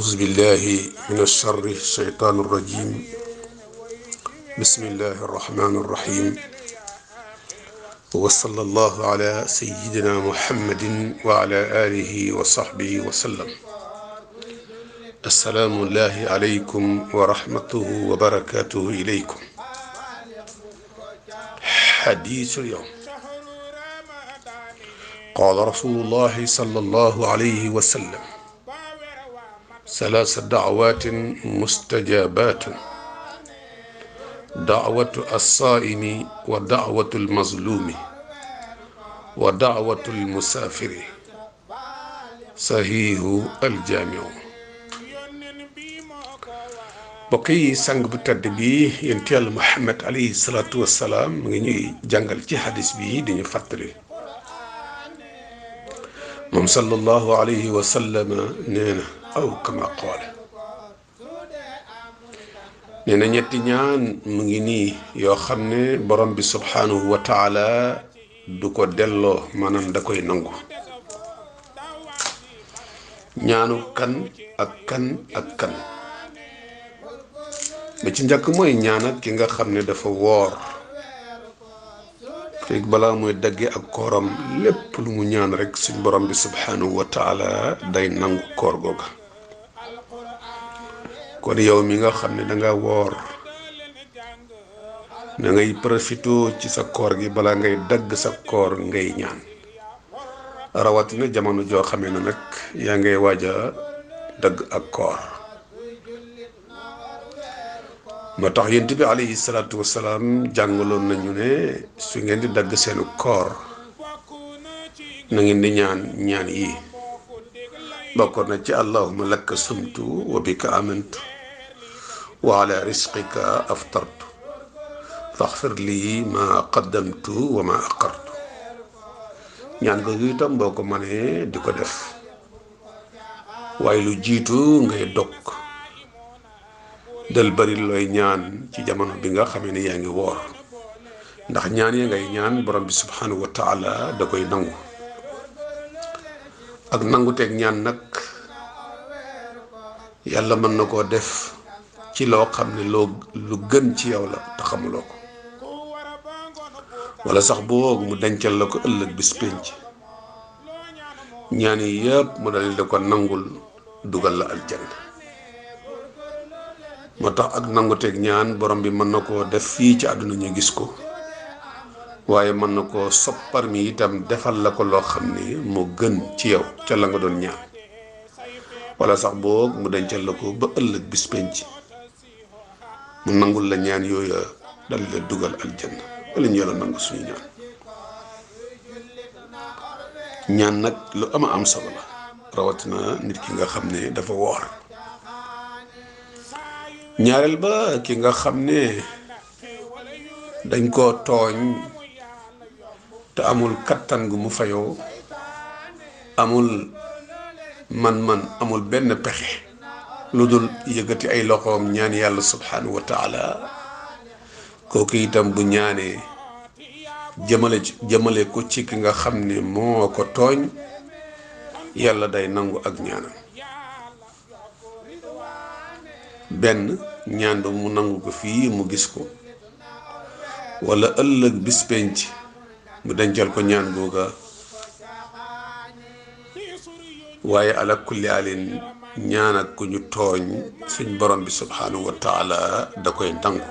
أعوذ بالله من الشر الشيطان الرجيم بسم الله الرحمن الرحيم وصلى الله على سيدنا محمد وعلى آله وصحبه وسلم السلام الله عليكم ورحمته وبركاته إليكم حديث اليوم قال رسول الله صلى الله عليه وسلم ثلاث دعوات مستجابات دعوة الصائم ودعوة المظلوم ودعوة المسافر صحيح الجامع mbokk yi sang bu tedd bi yonent Yàlla Muhammad alayhi salaatu wassalaam mu ngi ñuy jàngal ci hadis bi di ñu fàttali moom sallallahu alayhi wa sallam nee na aw kama qaala nee na ñetti ñaan mu ngi nii yoo xam ne borom bi subhanahu wa taala du ko delloo maanaam da koy nangu ñaanu kan ak kan ak kan ba ci njëkk mooy ñaan ak ki nga xam ne dafa woor fekk balaa mooy dagge ak kooram lépp lu mu ñaan rek suñ borom bi subhanahu wa taala day nangu koor googa kon yow mi nga xam ne danga woor na ngay profité ci sa koor gi balaa ngay dagg sa koor ngay ñaan rawatina jamono joo xamee ne nag yaa ngay waaj a dagg ak koor moo tax yent bi alayhi salaatu wasalaam jàngaloon nañu ne su ngeen di dagg seenu koor na ngeen di ñaan ñaan yi bokkoon na ci allahuma lakka sumtu wa bika amantu wa ala risqika aftartu faxfir lii ma qaddamtu wa ma aqartu ñaan ko itam boo ko mënee di ko def waaye lu jiitu ngay dog del bari looy ñaan ci jamono bi nga xamee ne yaa ngi woor ndax ñaan ya ngay ñaan borom bi subhanahu wa taala da koy nangu ak nangu teeg ñaan nag yàlla mën na koo def ci loo xam ne loo lu gën ci yow la te xamuloo ko wala sax boog mu dencal la ko ëllëg bis pénc ñaan yi yëpp mu dal da ko nangul dugal la aljanna moo tax ak nanguteeg ñaan borom bi mën na koo def fii ci àdduna ñu gis ko waaye mën na koo soppar mi itam defal la ko loo xam ne moo gën ci yow ca la nga doon ñaan wala sax boog mu dencal la ko ba ëllëg bis penc mu nangul la ñaan yooya dal la dugal aljanna wala ñu yàlla nangu suñu ñaan ñaan nag lu ama am solo la rawatina nit ki nga xam ne dafa woor ñaareel ba ki nga xam ne dañ koo tooñ te amul kattan gu mu fayoo amul man-man amul benn pexe lu dul yëkkati ay loxoom ñaan yàlla subhanahu wa taala kooku itam bu ñaanee jëmale jëmale ko ci ki nga xam ne moo ko tooñ yàlla day nangu ak ñaanam benn ñaan ba mu nangu ko fii mu gis ko wala ëllëg bis penc mu dencal ko ñaan googa waaye ala kulli alin ñaan ak ku ñu tooñ suñ borom bi subhanahu wa taala da koy nangu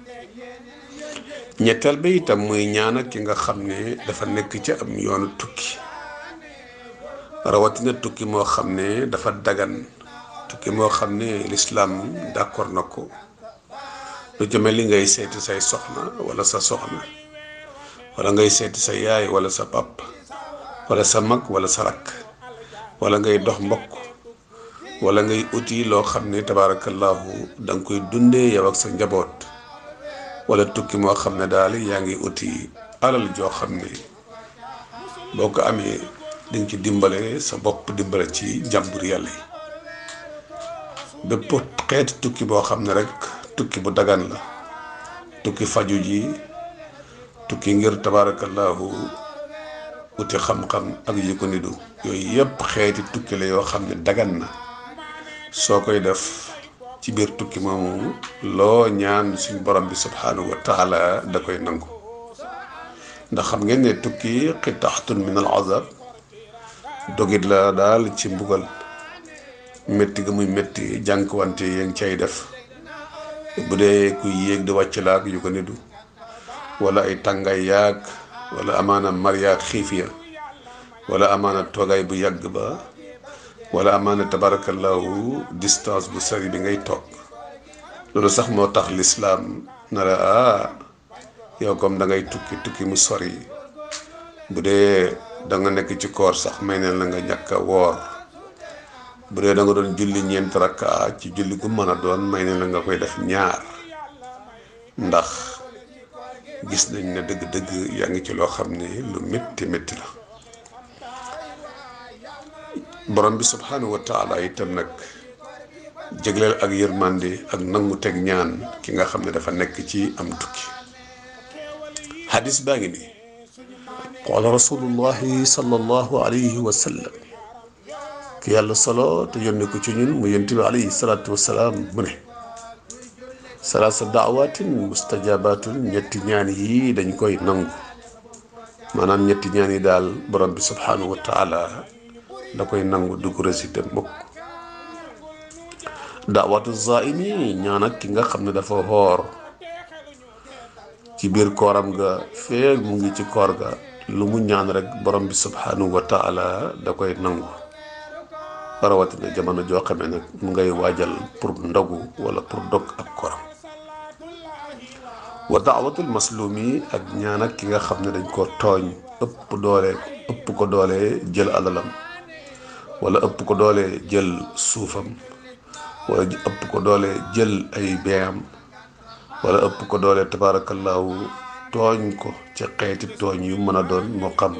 ñetteel ba itam muy ñaan ak ki nga xam ne dafa nekk ci am yoonu tukki rawatina tukki moo xam ne dafa dagan tukki moo xam ne lislaam d'accord na ko lu jëme li ngay seeti say soxna wala sa soxna wala ngay seeti sa yaay wala sa pap wala sa mag wala sa rakk wala ngay dox mbokk wala ngay uti loo xam ne tabaarakallaahu da nga koy dundee yow ak sa njaboot wala tukki moo xam ne daal yaa ngi uti alal joo xam ne boo ko amee di nga ci dimbale sa bopp dimbale ci jàmbur yàlla yi bépp xeeti tukki boo xam ne rek tukki bu dagan la tukki faju ji tukki ngir tabaarakallaahu uti xam-xam ak yu ko nidu yooyu yëpp xeeti tukki la yoo xam ne dagan na soo koy def ci biir tukki moomu loo ñaan suñ borom bi subhanahu wa taala da koy nangu ndax xam ngeen ne tukki xitaxtun min al azab dogit la daal ci mbugal métti ga muy métti jànkuwante yaa ngi cay def bu dee kuy yéeg di wàcc laak yu ko nidu wala ay tàngaay yaag wala amaana mar yaag xiif ya wala amaana toogaay bu yàgg ba wala amaana tabarakallahu distance bu sori bi ngay toog loolu sax moo tax lislaam na la ah yow comme da ngay tukki tukki mu sori bu dee da nga nekk ci koor sax may neen la nga ñàkk a woor bu dee da nga doon julli ñeent rakka ci julli gu mën a doon may neen la nga koy def ñaar ndax gis nañ ne dëgg-dëgg yaa ngi ci loo xam ne lu métti métti la borom bi subhanahu wa taala itam nag jégleel ak yërmande ak nangu teg ñaan ki nga xam ne dafa nekk ci am tukki hadis baa ngi nii qaala rasulullahi sallallahu alayhi wa sallam ki yàlla solo te yónni ko ci ñun mu yonent bi alayhi salaatu wasalaam mu ne salaasa daawatin mustajabatun ñetti ñaan yi dañ koy nangu maanaam ñetti ñaan yi daal borom bi subhanahu wa taala da koy nangu du ko récité mukk daawatu zaimi ñaan ak ki nga xam ne dafa xoor ci biir kooram ga feeg mu ngi ci koor ga lu mu ñaan rek borom bi subhanahu wa taala da koy nangu rawatina jamono joo xamee nag mu ngay waajal pour ndogu wala pour dog ak kooram wa daawatul maslumi ak ñaan ak ki nga xam ne dañ ko tooñ ëpp doole ëpp ko doole jël alalam wala ëpp ko doole jël suufam wala ëpp ko doole jël ay beeyam wala ëpp ko doole tabaarakallaahu tooñ ko ci xeeti tooñ yu mën a doon moo xam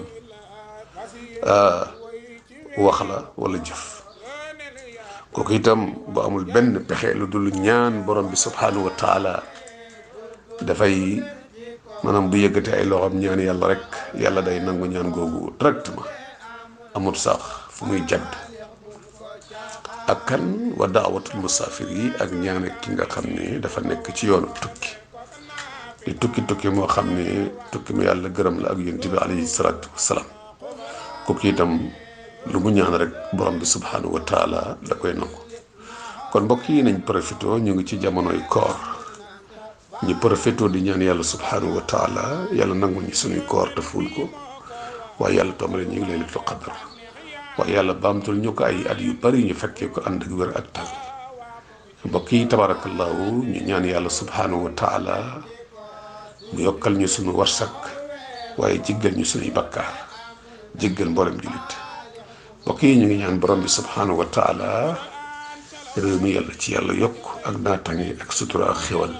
wax la wala jëf kooku itam bu amul benn pexe lu dul ñaan borom bi subhanahu wa taala dafay maanaam bu yëggate ay loxoom ñaan yàlla rek yàlla day nangu ñaan googu directement amut sax fu muy jadd ak kan wa daawatul musaafir yi ak ñaan ak ki nga xam ne dafa nekk ci yoonu tukki di tukki tukki moo xam ne tukki mu yàlla gërëm la ak yonent bi alayhi salaatu wasalaam kooku itam lu mu ñaan rek borom bi subhanahu wa taala da koy nangu kon mbokk yi nañ profité ñu ngi ci jamonoy koor ñu profité di ñaan yàlla subhanahu wa taala yàlla nangul ñu suñuy koor te ful ko waaye yàlla tombale ñu ngi laylatul qadar waaye yàlla baamtul ñu ko ay at yu bari ñu fekkee ko ànd ak wér ak tal mbokk yi tabarakallahu ñu ñaan yàlla subhanahu wa taala mu yokkal ñu suñu warsak waaye jéggal ñu suñuy bakkaar jéggal mboolem jullit mbokk yi ñu ngi ñaan borom bi subhanahu wa taala réew mi yàlla ci yàlla yokk ak naatange ak sutura ak xéwal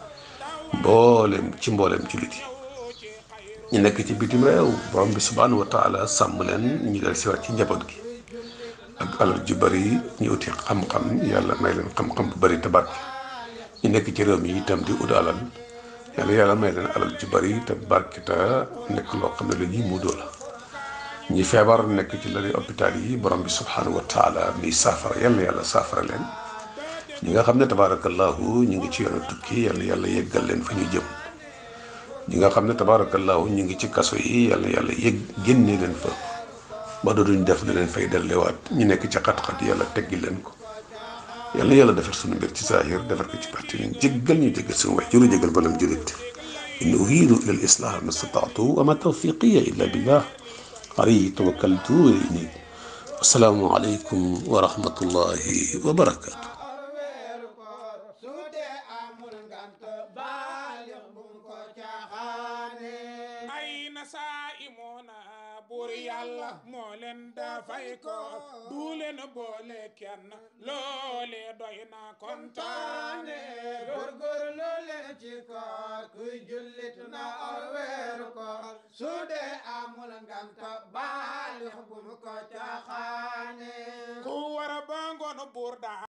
mboolem ci mboolem jullit yi ñu nekk ci bitim réew borom bi subhanahu wa taala sàmm leen ñu del siwaat ci njaboot gi ak alal ju bari ñu uti xam-xam yàlla may leen xam-xam bu bari tabarke ñu nekk ci réew mi itam di ut alal yàlla yàlla may leen alal ju bari te barke te nekk loo xam ne lu ñuy muudoo la ñi feebar nekk ci lali hôpital yi borom bi subhanahu wa taala mi saafara yàlla yàlla saafara leen ñi nga xam ne tabaarakallahu ñu ngi ci yoonu tukki yàlla yàlla yeggal leen fa ñu jëm ñi nga xam ne tabaarakallahu ñu ngi ci kaso yi yàlla yàlla yëg génne leen fa ba dootuñ def da leen fay dellewaat ñu nekk ci xat-xat yàlla teggi leen ko yàlla yàlla defar suñu mbir ci saahir defar ko ci parti ñu jéggal ñu jéggal suñu wax juru jéggal balam julit in uridu ila al islah ma stataatu wa ma tawfiqiya illa billah alayhi tawakkaltu wa ilayhi assalaamu aleykum wa rahmatullahi wa barakatu buur yàlla moo leen dafay ko du leen boole kenn loole doy na kontaane góorgóorlu leen ci koor kuy jullit na or weeru koor su dee amul nganta baalix bu mu ko caaxaane ku war a ba ngoon buur daa